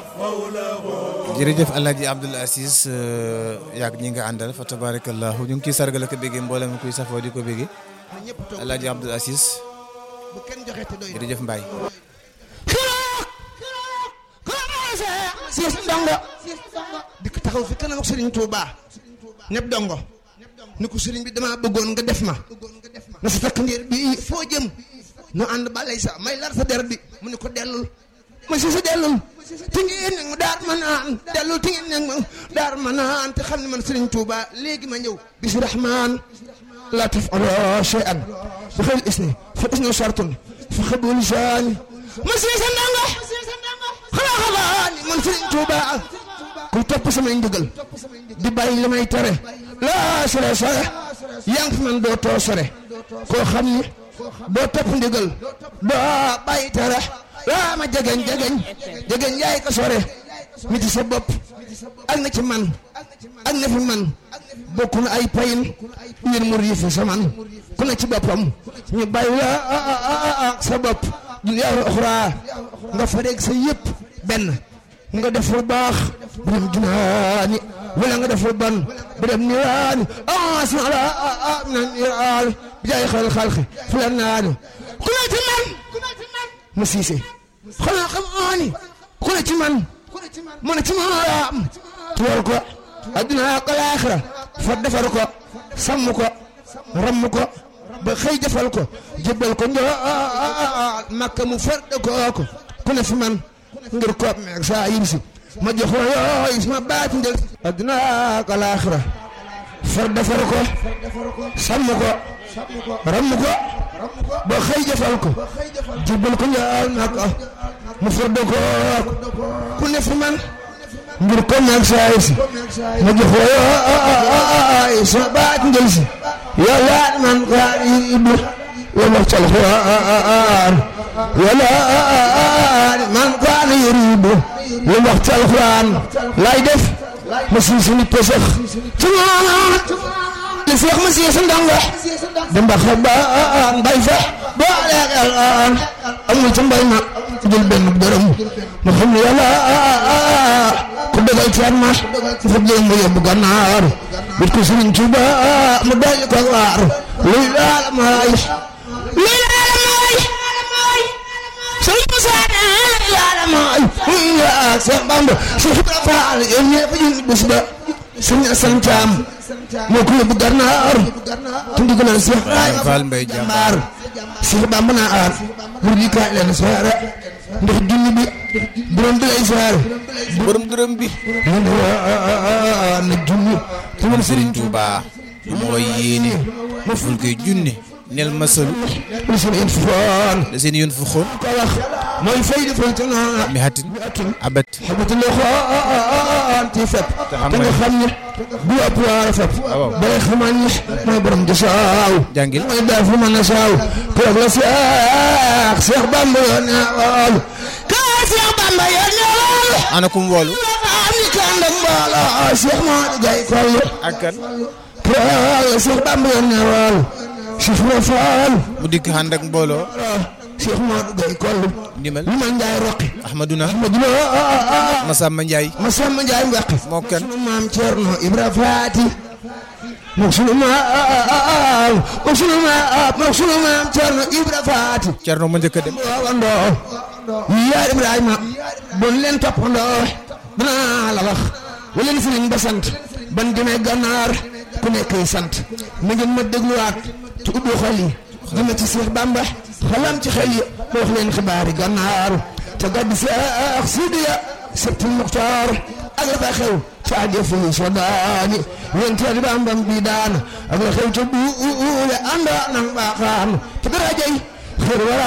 jërëjëf Alaaji Abdoul Aziz yaag ñi nga àndal fa tabarakallahu ñu ngi ciy sargal ak béggee mboolem kuy safoo di ko béggee Alaaji Abdoul Aziz jërëjëf Mbaye siis ndongo dikk taxaw fi kanam ak sëriñ Touba ñëpp dongo ni ko sëriñ bi dama bëggoon nga def ma na sa takk ndiir bi foo jëm nu ànd balay sa may lar sa der bi mu ne ko dellul ma si sa dellul ti ngeen nag ma daar ma naan dellul ti ngeen nag ma daar ma naan te xam ne man sëriñ Touba léegi ma ñëw bisi rahman la tafalo shay'an bi xëy isni fa isni shartun fa xabul saani ma si sa ndongo xanaa xanaa ni man sëriñ Touba kuy topp samay ndigal di bàyyi li may tere laa sore sore yaa ngi fi man doo too sore koo xam ni doo topp ndigal doo bàyyi tere laa ma jegeñ jegeñ jegeñ yaay ko sore mi ci sa bopp ak na ci man ak na fi man bokk na ay payin ngir mu riifu sa man ku ne ci boppam ñu bàyyi la sa bopp dunyaa uxraa nga fareeg sa yëpp benn nga def lu baax bu dem junaani wala nga def lu ban bu dem niiraani ah sama la ah na niiraan bi jaay xel xalxi fu la naani ku ne ci man ma siise xanaa xam aani ku ne ci man mu ne ci man am tuwar ko adduna ak alaaxira fa defar ko sàmm ko ramm ko ba xëy defal ko jébbal ko njoo makka mu far ko ko ku ne fi man ngir koop meeg saa yim si ma jox la yooyu sama baat njël adduna ak alaaxira far defar ko sàmm ko ramm ko ba xëy jëfal ko jébbal ko njaal makka mu far de ko ku ne fi man ngir koop meeg saa yim si ma jox la yooyu sama baat njël si yàlla man kaa ibu la wax ci alxuraan wala man kaana yuriidu lu wax ci alxuraan lay def ma sii suñu pësëx ci moom li seex ma sii sa ndongo damba xabaan bay fa boo leeg alaan amul ci mbay ma jël benn dërëm ma xam ne yàlla ku dogal teen ma fa jël mu yóbbu gànnaar bit ko sëriñ Tuuba mu dolli ko waar luy laala maay luy laala maay sëriñ Musa laala maay muy yaa Seex Bamba Seex Ibra Faal yéen ñëpp ñu bés ba sëriñ Asan Caam moo ko yóbbu gànnaar tundi ko naan Seex Faal Mbay jàmbaar Seex Bamba naa aar bur di kaay leen soore ndax junni bi borom bi lay soore borom dërëm bi mu ne na junni te man Sëriñ Tuuba mooy yéene ma ful koy junne nel masalu lu seen in foon la seen yoon fu xoon ko wax mooy fay di fay tana mi hatin abat xamatu la xoon ci fépp te nga xam ne bu ëpp waar a fépp bay xamal ni mooy borom di saaw jàngil mooy daal fu mën a saaw keroog la Seex Seex Bamba yoon ne woolu kaa Seex Bamba yoon ne woolu ana kum woolu am ni ka ànd ak mbooloo Seex Maodo Gaye Koll ak kan keroog la Seex Bamba yoon ne woolu Seex Ibra Faal mu dikk ànd ak mbooloo Seex Maodo Gaye Koll ndimal li ma njaay roqi Ahmaduna ma dina Masamba Njaay ma samba njaay mbeqi moo kan sunu maam Ceerno Ibra Faati mook sunu maam mook sunu maam mook sunu maam Ceerno Ibra Faati Cerno ma njëkk a dem waawandoo yaar Ibrahima bon leen toppandoo danaa la wax wa leen sëriñ ba sant ban demee gànnaar ku nekkay sant na ngeen ma dégluwaat te ubbi xol yi dina ci Seex Bamba xalam ci xel yi ma wax leen xibaari gànnaar te gàddu Seex Sidiya Septil Muxtaar ak la fa xew ca àjjee fii sodaani yéen teel Bambam bi daan ak la xew ca buule ànda nang baaxaan te darajay xër wara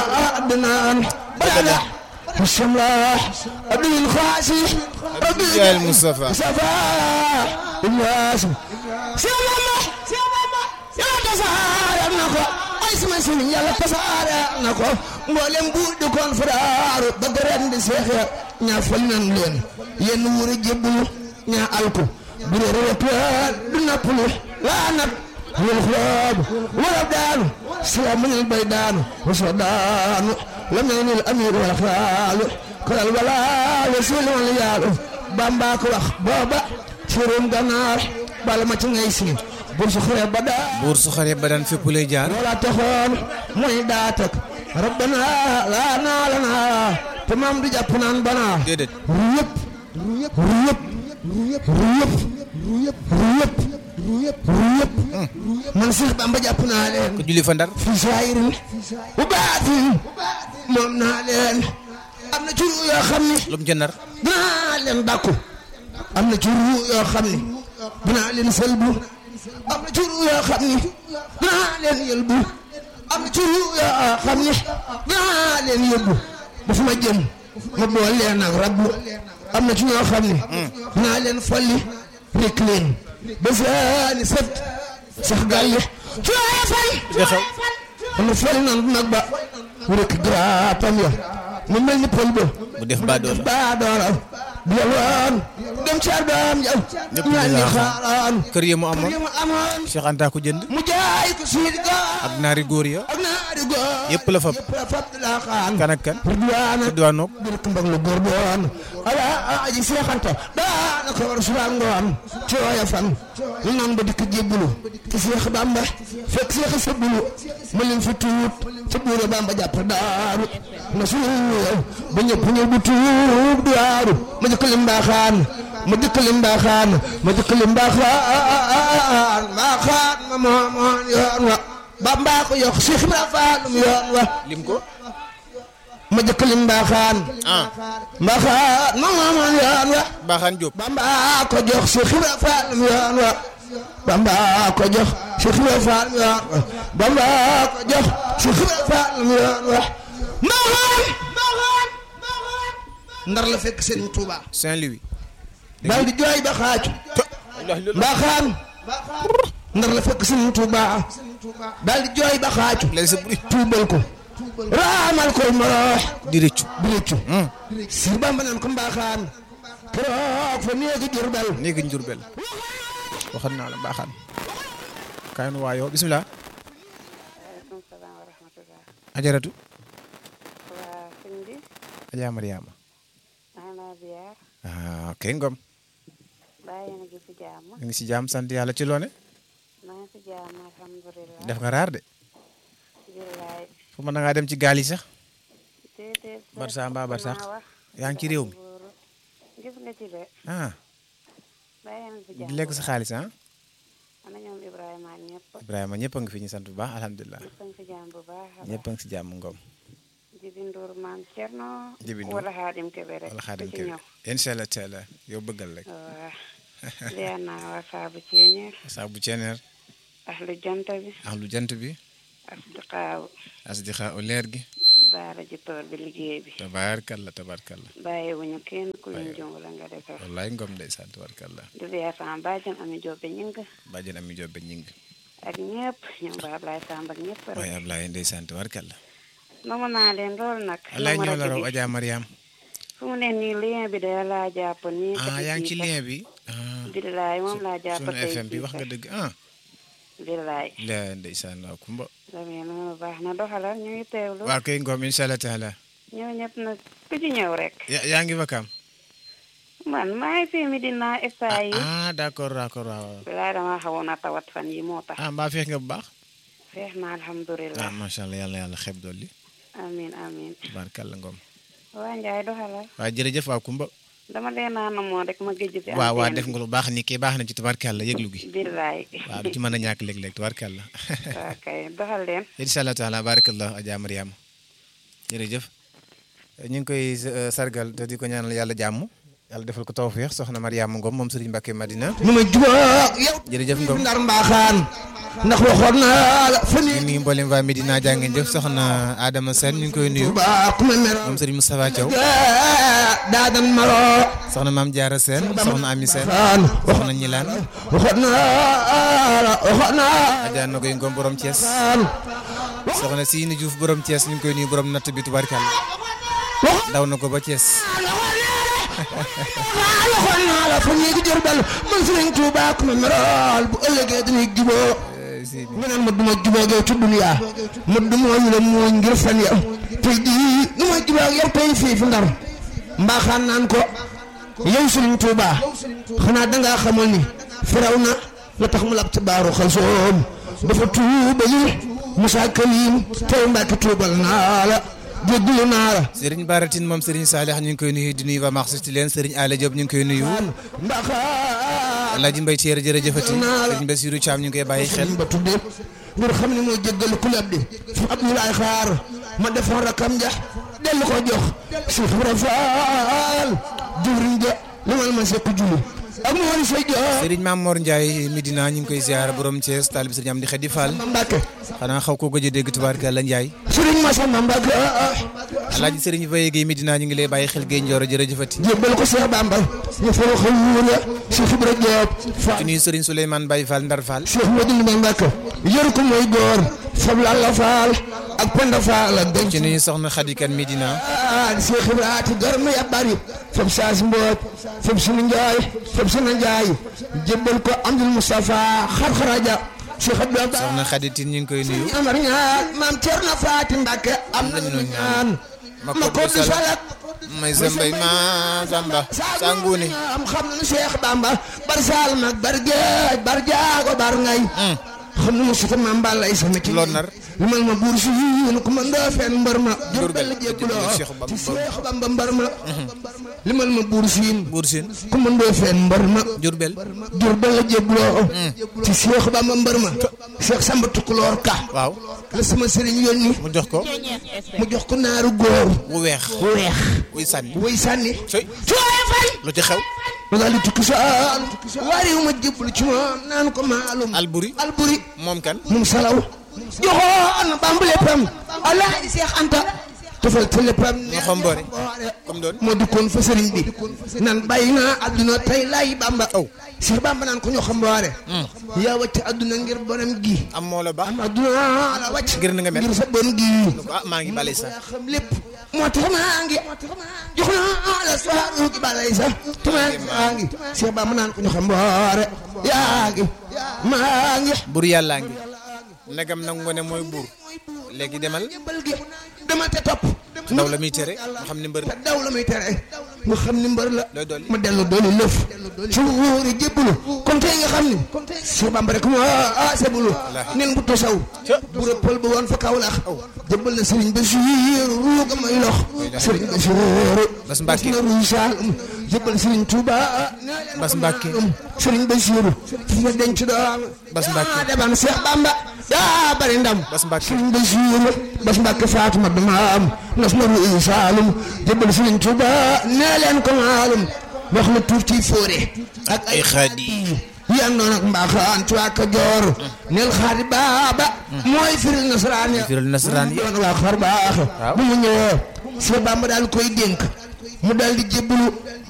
adnaan balala bismillah abdul xaasi Yaay Mustafa Mustafa Ilyas Seex Bamba Seex Bamba yàlla tasaaral na ko ay sama sëriñ yàlla tasaaral na ko mboolem bu di kon faraaru ba ren di seex ya ñaa fal nan leen yenn wuure jébbulu ñaa alku bu dee rëppaat du nappalu laa nat wal xuloob wala daanu sila mënil bay daanu wasa daanu lam yanil amir wala xaalu kalal wala wasuli wala yaalu bamba ko wax booba firum ganaar bala ma ci ngay si bur su xure ba daa buur su xare ba daan fépp lay jaar loola taxoon muy daatak rabbana laa naa la naa te maam du jàpp naan banaa déedéet ruyëpp ruyëpp ruyëpp ruyëpp ruyëpp ruyëpp ruyëpp ruyëpp ruyëpp man Seex Bamba jàpp naa leen ko julli fa ndar fi saayirin bu baatin moom naa leen am na ci ruu yoo xam ni lu mu ca nar dinaa leen dàkku am na ci ruu yoo xam ni dinaa leen sëlbu am na ci ruu yoo xam ni dinaa leen yëlbu am na ci ruu yoo xam ni dinaa leen yóbbu dafa ma jëm ma boole leen ak rabbu am na ci ñoo xam ni dinaa leen folli rek leen ba seeni sët sax gàlle ci waaye fay de xew am na folli nan nag ba rek graatam ya mu mel ni pël ba mu def ba doon baa dooral bi yalwaan dem ci arbaam jaw Ñëpp ñaan di ni la xam. xaaraan kër yi mu kër amoon yi mu amoon Cheikh Anta ko jënd mu jaay ko siidi gaal ak naari góor ya ak naari góor yëpp la fab yëpp la fab di laa xaan kan ak kan ridwaana Ridwaanook bir ko mbag lu góor doon ala aji seexanta daana ko war suba ngoon ci wooya fan ñu naan ba dikk jébbulu ci seex bamba fekk seex sëbbulu ma leen fi tuut ca buure bamba jàpp daaru na suuyow ba ñëpp ñëw bu tuub daaru ma jëkk lim mbaaxaan ma jëkk lim mbaaxaan ma jëkk lim mbaaxaan mbaaxaan ma moomoon yoon wa bamba ko yokk seex ibra faalum yoon wa lim ko ma jëkk lim mbaaxaan ah mbaaxaan ma moomoon yoon wa Baaxaan Jóob bamba ko jox si xibra faalum yoon wa bamba ko jox si xibra faalum yoon wa bamba ko jox si xibra faalum yoon wa mbaaxaan mbaaxaan ndar la fekk Serigne Touba Saint-Louis daal di jooy ba xaaju mbaaxaan ndar la fekk Serigne Touba daal di jooy ba xaaju lay sa buri tuubal ko raamal ko maroox di rëccu bi rëccu sir bamba naan ko mbaaxaan keroog fa néegi Jurbel néegi njurbel waxat naa la baaxaan kaay nu waayoo bismillah waaleykum salaam wa rahmatulah. ajaratu waa sëñ bi Adja Mariama maa ngi laa ziar ah kay ngom bàyyi na gi si jàmm ñu ngi si jàmm sant yàlla ci loone maa ngi si jàmm alhamdulilah. def nga raar de billaay fu mën na ngaa dem ci gaal yi sax déedéet. Barça mbaa Barsax maa wax. yaa ngi ci réew mi Buuru. gis nga ci de ah bàyyi na si jàmm di lekk sa xaalis ah ana ñoom Ibrahima ak ñëpp Ibrahima ñëpp a ngi fi ñu sant bu baax alhamdulilah ñëpp a ngi si jàmm bu baax a ñëpp a ngi si jàmm ngom Jibi Ndour maam Cerno Jibi Ndour. wala Xaadim Kebe rek wala xaadim ku ci kër ñëw incha allah taala yow bëggal rek waa ziar naa waa saabu ceeñeer saa bu ceeneer ahlu jant bi ak lu jant bi asdiqaaw asdiqa u leer gi baara ji tool bi liggéey bi tabaarkalla tabaarkalla bàyyiwuñu kenn ku leen jong la nga defar wallaay ngom ndeysaan tabaarkalla di ziar sama bàjjan ami jobbe ñing bàjjen ami jobbe ñing ak ñëpp ñoom ba Ablaye Samb ak ñëpp rek waaye Ablaye ndeysaan tabaarkalla nomu naa leen lool nag wallaay nomu ñoo la rajo raw bi. Adja Mariam fu mu ne nii lien bi da laa jàpp nii ah yaa ngi ci lien bi ah billaay moom laa jàpp sunu tey FM bi jii wax nga sax. dëgg ah billaay la ndeysaan waaw kumba damee noonu baax na doxalal ñu ngi teewlu waa kay ngom incha allah taala ñëw ñëpp nag ku ci ñëw rek ya- yaa ngi vakam man maa ngi fii mi dinaa esta yi ah d'accord d'accord waaw waaw. billaay dama xawoon a tawat fan yi moo tax ah mbaa feex nga bu baax feex na ah alhamdulilah macha allah yàlla yàlla xeeb dolli amin amin tabaarkalla ngom waa njaay doxalal waaw jërëjëf waa kumba dama leen a namoo rek ma géej ci waaw waa antenne def nga lu baax ni kii baax na ci tabaarkalla yëglu gi billaay waaw du ci mën a ñàkk léeg-léeg tabaarkalla waa kay doxal leen incha allah taala barakallah Adja Mariama jërëjëf ñu ngi koy euh, sargal te di ko ñaanal yàlla jàmm yàlla defal ko tawfeex soxna Mariama Ngom moom Serigne Mbacke Madina nu ma jubóog yow jërëjëf Ngom ndar mbaaxaan ndax waxoon naa la fa di néegi nuyu mboolem waa Medina jaa ngeen jëf soxna Adama Sène ñu ngi koy nuyu Touba ku ma meroon moom Serigne Moustapha Thiaw daadan maroo soxna Maam Diarra Sène soxna Ami Sène xaan soxna Ñilaan waxoon naa la waxoon naa Adja Nogoy Ngom borom Thiès xaan soxna Sini Diouf borom Thiès ñu ngi koy nuyu borom natt bi tubarkalla daw na ko ba Thiès waxoon naa la fa néegi Jurbel man Sëriñ Tuuba ku ma merool bu ëllëgee dañuy juboo Euh, Sini nga naan ma duma jubóog yow ci dunya ma du mooñ la mooñ ngir fan yow tey jii nu ma jubóog yow tey fii fi ndar mbaaxaan naan ko yow Sëriñ Tuuba xanaa dangaa xamal ni firaw na la tax mu lab ci baaru xal soom dafa tuuba yi Musaa Kalim tey Mbàkke tuubal naa la jéggalu naa la Serigne Baratin moom Serigne Salih ñu ngi koy nuyu di nuyu waa Marché leen Serigne Ala Diop ñu ngi koy nuyu mbaaxaan Alaaji Mbay Ceer jërëjëfati Serigne Bassirou Thiam ñu ngi koy bàyyi xel ba tuddee ngir xam ne mooy jéggalu ku lab di fu Abdoulaye xaar ma defoon rakam ja dellu ko jox Cheikh Ibra Fall jëwriñ ja limal ma sekk julli ak mu wari say jox Serigne Mamor Ndiaye Medina ñu ngi koy ziar borom Thiès taalib Serigne Amdi Xadi Fall ma Mbàkke xanaa xaw ko gëj a dégg tubaarkalla Ndiaye Sëriñ Masamba Mbàkke Alaaji Serigne Baye Gueye Medina ñu ngi lay bàyyi xel Gueye Ndioro jërëjëfati jébbal ko Cheikh Bamba ñu fa wax wuur ya Cheikh Ibra Diop Fall di nuyu Serigne Souleymane Baye Fall Ndar Fall Cheikh Modou Mbay Mbàkke yor ko mooy góor fab Lalla Fall ak Penda Fall ak denc ci nuyu soxna Khady Kane Medina ah Cheikh Ibra ati garmi ya bari fab saas mboot fab sunu njaay fab sunu njaay jébbal ko Amdul Mustafa xar-xaraja Cheikh Abdou soxna Khady Tine ñu ngi koy nuyu Amar ñaan maam Cerno Faati Mbàkke am nañu ñaan ma ma ko du salat may sambay ma samba sanguuni am xam nañu Cheikh Bamba bar saal mag bar géej bar jaago bar ngay xam nañu si ta maam Balla Isa ma ci lool nar limal ma buur si yéen ko mën doo fenn mbër ma jur Jurbel, bel jébbuloo Cheikh Bamba ci Cheikh Bamba mbër ma limal ma buur siin Buur Sine ku mën doo fenn mbër ma Jurbel jur bel la jébbuloo ci Cheikh Bamba mbër ma Cheikh Samba Tukulóor ka waaw la sama sëriñ yónni mu jox ko mu jox ko naaru góor wu weex bu weex wuy sànni way sànni coy cooye fay lu ci xew ma daal di tukki saan waariwu ma jébbalu ci moom naan ko maalum Alburi alburi moom kan moom salaw joxoon bambu léppam alaaji Seex Anta tofal te léppam ñu xomboore comme doon moo dikkoon fa sëriñ bi nan bàyyi naa adduna tey laay bamba aw Seex Bamba naan ko ñu xomboore yaa wàcc adduna ngir bonam gi am moo la ba am adduna la wàcc ngir na nga mel ngir sa bon gi ah maa ngi bale sax yaa xam lépp moo tax maa ngi jox naa la soxaru gi balay sax te maa ngi maa ngi Seex Bamba naan ko ñu xomboore yaa ngi maa ngi buur yàllaa ngi ndegam nangu nga ne mooy buur léegi demal jébbal gi demal te topp ndaw la muy tere nga xam ne mbër te daw la muy tere nga xam ni mbër la looy dolli ma dellu dooli lëf ci wóori jébbalu kon tey nga xam ni Cheikh Bamba rek moo ah sebulu nen bu tosaw bu rëppal ba woon fa Kawlax jébbal na Serigne Bassirou ruuga may lox Serigne Bassirou Bass Mbacke na ruy Saalum jébbal Serigne Touba Bass Mbacke Serigne Bassirou fi nga denc doom Bass Mbacke daa deban Cheikh Bamba daa bari ndam Bass Mbacke Serigne Bassirou Bass Mbacke Faatuma dama am nas na ruy Saalum jébbal Serigne Touba nee leen ko maalum wax la tuur ci fóore ak ay xaadi yan noon ak mbaaxaan tuwaa ka joor neel xaadi baaba mooy firil nasaraan ya firil nasaraan yi doon waa xar baax bu mu ñëwee Cheikh Bamba daal koy dénk mu daal di jébbalu